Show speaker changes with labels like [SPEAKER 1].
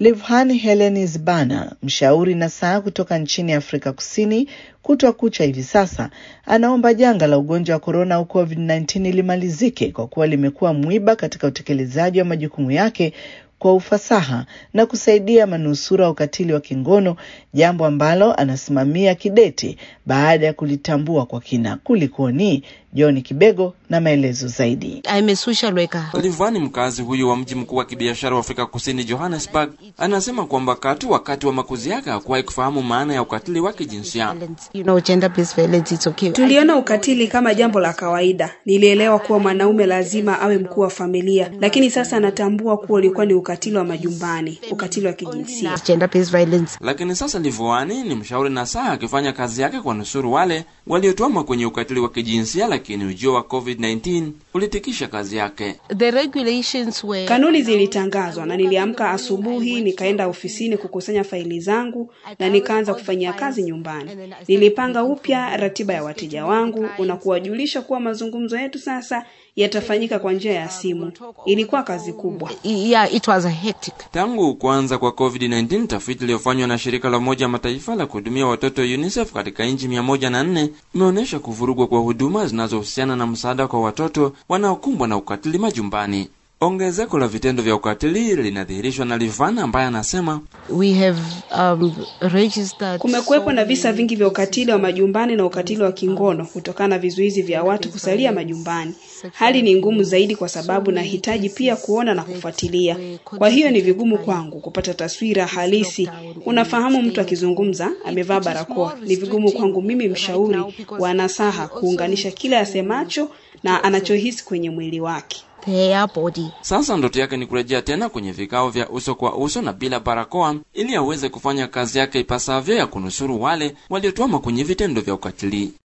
[SPEAKER 1] Livhan Helenis Bana, mshauri na saa kutoka nchini Afrika Kusini, kutwa kucha hivi sasa anaomba janga la ugonjwa wa korona au COVID-19 limalizike kwa kuwa limekuwa mwiba katika utekelezaji wa majukumu yake kwa ufasaha na kusaidia manusura wa ukatili wa kingono, jambo ambalo anasimamia kidete baada ya kulitambua kwa kina. Kulikoni? John Kibego na maelezo zaidi.
[SPEAKER 2] Livani, mkazi huyu wa mji mkuu wa kibiashara wa Afrika Kusini, Johannesburg, anasema kwamba katu wakati wa makuzi yake hakuwahi kufahamu maana ya ukatili wa kijinsia.
[SPEAKER 3] Tuliona ukatili kama jambo la kawaida. Nilielewa kuwa mwanaume lazima awe mkuu wa familia, lakini sasa natambua kuwa ulikuwa ni ukatili wa majumbani, ukatili wa kijinsia.
[SPEAKER 2] Lakini sasa Livani ni mshauri na saa akifanya kazi yake kwa nusuru wale waliotwama kwenye ukatili wa kijinsia, lakini ujio wa COVID-19 ulitikisha kazi yake.
[SPEAKER 3] Were... Kanuni zilitangazwa na niliamka asubuhi nikaenda ofisini kukusanya faili zangu na nikaanza kufanyia kazi nyumbani. Nilipanga upya ratiba ya wateja wangu na kuwajulisha kuwa mazungumzo yetu sasa yatafanyika kwa njia ya simu. Ilikuwa kazi kubwa.
[SPEAKER 4] Yeah, it was a hectic.
[SPEAKER 2] Tangu kuanza kwa COVID-19, tafiti iliyofanywa na shirika la Umoja Mataifa la kuhudumia watoto UNICEF katika nchi mia moja na nne imeonyesha kuvurugwa kwa huduma zinazohusiana na msaada kwa watoto wanaokumbwa na ukatili majumbani. Ongezeko la vitendo vya ukatili linadhihirishwa na Livana ambaye anasema
[SPEAKER 4] We have, um, registered
[SPEAKER 3] kumekuwepo na visa vingi vya ukatili wa majumbani na ukatili wa kingono kutokana na vizuizi vya watu kusalia majumbani. Hali ni ngumu zaidi kwa sababu nahitaji pia kuona na kufuatilia. Kwa hiyo ni vigumu kwangu kupata taswira halisi. Unafahamu, mtu akizungumza amevaa barakoa, ni vigumu kwangu mimi mshauri wa nasaha kuunganisha kile asemacho na anachohisi kwenye mwili wake.
[SPEAKER 4] their body.
[SPEAKER 2] sasa ndoto yake ni kurejea tena kwenye vikao vya uso kwa uso na bila barakoa ili aweze kufanya kazi yake ipasavyo ya kunusuru wale waliotwama kwenye vitendo vya ukatili.